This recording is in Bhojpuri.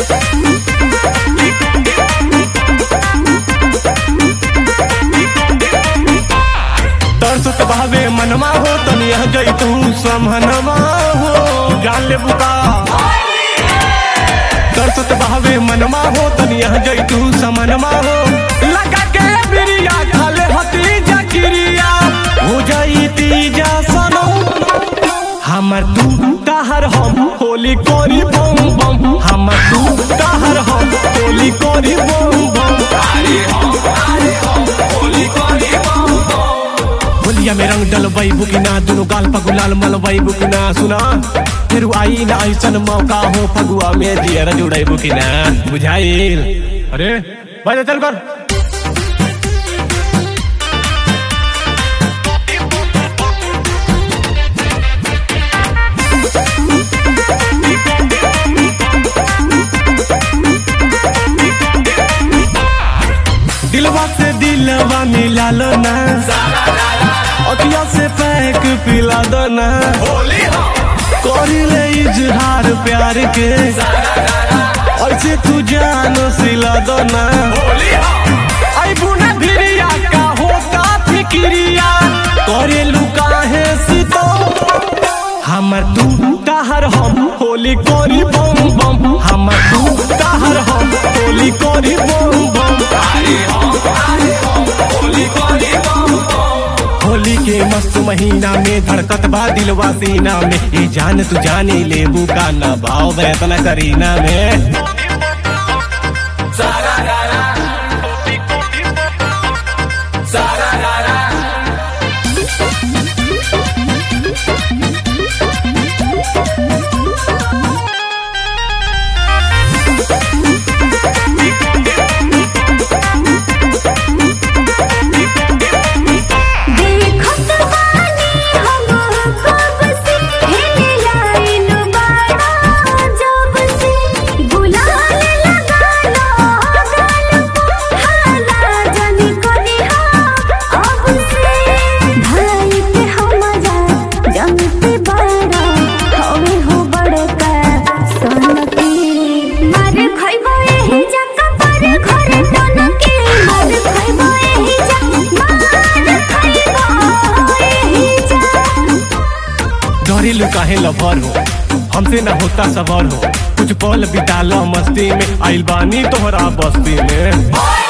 तरसत भावे मनमा हो तनिया जई तू समहनमा हो जान ले बुका तरसत भावे मनमा हो तनिया जई तू समनमा हो लगा के बिरिया खाले हती जकिरिया हो जाई तीजा सनो हमर तू कहर हम होली कोरी बम बम हमर तू कहर हम होली कोरी बम बम होलिया में रंग डलवाई बुकिना दुनु गाल पगुलाल मलवाई बुकिना सुना फिर आई ना ऐसन मौका हो फगुआ में जियर जुड़ाई बुकिना बुझाइल अरे भाई चल कर दिलवा से दिलवा मिला लो ना अखिया से पैक पिला दो ना करिले इजहार प्यार के ऐसे तू जानो सिला दो ना आई बुना भिरिया का होता फिक्रिया करे लुका है सितो हमर तू कहर हम होली कोरी बम बम हमर तू कहर हम होली कोरी बम बम होली के मस्त महीना में धड़कत बा दिलवा सीना में ये जान तू जाने लेबू का ना भाव वेतना करीना में देखत बानी हम कब से हेले लाइन बाड़ा जब से गुलाल लगा लो गाल हाला जानी करी अब से भाई पे हमरा जानते बाड़ा हवे हो बड़का सनकी मार खइबो एही जका पर घरे टनके मार खइबो एही जका मार खइबो एही जका डरेलू काहे लभर हो हमसे ना होता सबर हो कुछ पल बितालो मस्ती में आइल बानी तोहरा बस्ती में